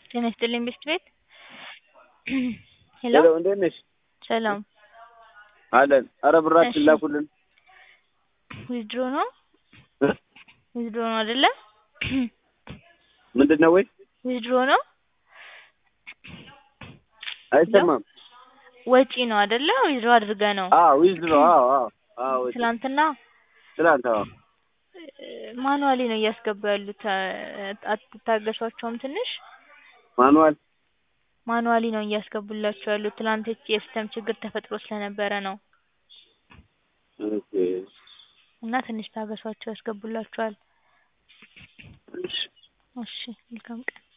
ጤና ይስጥልኝ ብስት ቤት ሄሎ ሄሎ እንዴት ነሽ? ሰላም አለን። ኧረ ብራችን እሺ። ላኩልን። ዊዝድሮ ነው ዊዝድሮ ነው አይደለ? ምንድን ነው ወይ? ዊዝድሮ ነው አይሰማም። ወጪ ነው አይደለ? ዊዝድሮ አድርገህ ነው አዎ ዊዝድሮ አዎ አዎ አዎ ወጪ። ትላንትና ትላንት አዎ ማኑዋሊ ነው እያስገቡ ያሉት። አትታገሷቸውም ትንሽ? ማኑዋል ማኑዋሊ ነው እያስገቡላቸው ያሉት። ትላንት የሲስተም ችግር ተፈጥሮ ስለነበረ ነው ኦኬ እና ትንሽ ታገሷቸው ያስገቡላችኋል። እሺ እሺ መልካም ቀን